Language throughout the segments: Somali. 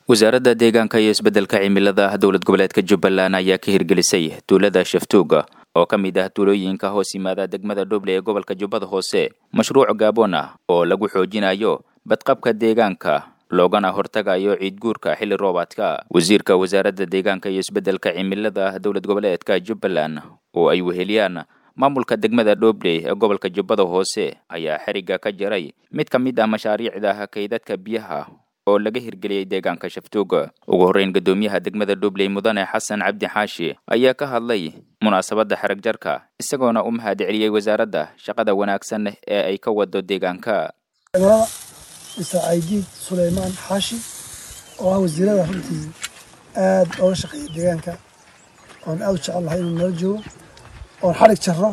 wasaaradda deegaanka iyo isbeddelka cimilada dowlad goboleedka jubbaland ayaa ka hirgelisay tuulada shaftuuga oo ka mid ah tuulooyinka hoos yimaada degmada dhoble ee gobolka jubbada hoose mashruuc gaabon ah oo lagu xoojinayo badqabka deegaanka loogana hortagayo ciid guurka xilli roobaadka wasiirka wasaaradda deegaanka iyo isbeddelka cimilada dowlad goboleedka jubbaland oo ay weheliyaan maamulka degmada dhoble ee gobolka jubbada hoose ayaa xerigga ka jaray mid ka mid ah mashaariicda kaydadka biyaha oo laga hirgeliyey deegaanka shaftuuga ugu horreyn guddoomiyaha degmada dhobley mudane xasan cabdi xaashi ayaa ka hadlay munaasabadda xerag jarka isagoona u mahad celiyey wasaaradda shaqada wanaagsan ee ay ka wado deegaanka cimilada mr caydiid suleymaan xaashi oo ah wasiirada runtii aad ooga shaqeeya deegaanka oon aad u jecel lahay inuu nala joogo oon xarig jarro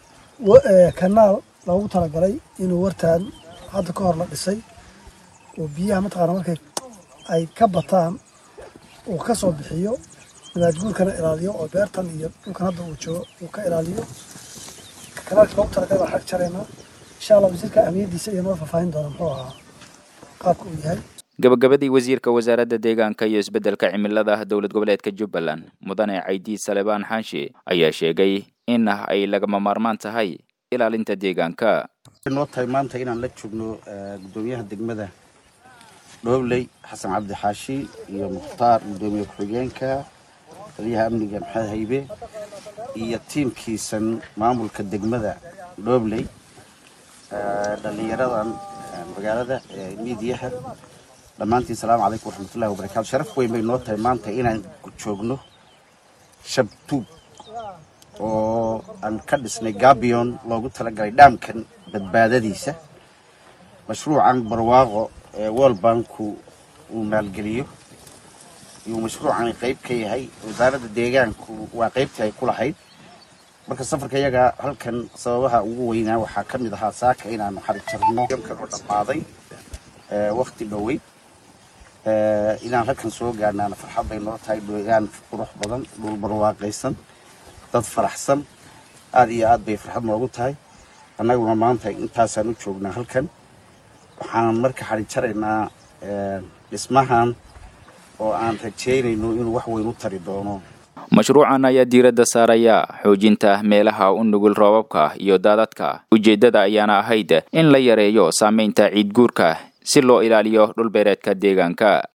kanaal loogu talagalay inuu wartaan hadda ka hor la dhisay oo biyaha mataqaana markay ay ka bataan uu ka soo bixiyo nabaad guurkana ilaaliyo oo beertan iyo dhulkan hadda uu joogo uu ka ilaaliyo kanaalka loogu talagalay baan xarig jaraynaa insha allah wasiirka ahmiyaddiisa iyo noo faahfaahin doona muxuu ahaa qaabka uu yahay gabagabadii wasiirka wasaaradda deegaanka iyo isbeddelka cimilada dowlad goboleedka jubbaland mudane caydiid salebaan xaashi ayaa sheegay in ay lagama maarmaan tahay ilaalinta deegaanka noo tahay maanta inaan la joogno guddoomiyaha degmada dhoobley xasan cabdi xaashi iyo mukhtaar guddoomiye ku-xigeenka taliyaha amniga maxamed haybe iyo tiimkiisan maamulka degmada dhoobley dhallinyaradan magaalada miidiyaha dhammaantiin salaamu calaykum waraxmatullahi wabarakatu sharaf weyn bay noo tahay maanta inaan joogno shabtuug oo aan ka dhisnay gabion loogu talagalay dhaamkan badbaadadiisa mashruucan barwaaqo ee world banku uu maalgeliyo iyuu mashruucani qayb ka yahay wasaaradda deegaanku waa qaybtii ay ku lahayd marka safarka iyaga halkan sababaha ugu weynaa waxaa ka mid ahaa saaka inaanu xarig jarno yamkan oo dhammaaday wakti dhoweyd inaan halkan soo gaarnaana farxad bay noo tahay deegaan qurux badan dhul barwaaqaysan dad faraxsan aada iyo aad bay farxad noogu tahay annaguna maanta intaasaan u joognaa halkan waxaan marka xarig jaraynaa dhismahan oo aan rajeynayno inuu wax weyn u tari doono mashruucan ayaa diiradda saaraya xoojinta meelaha u nugul roobabka iyo daadadka ujeeddada ayaana ahayd in la yareeyo saamaynta ciid guurka si loo ilaaliyo dhulbeereedka deegaanka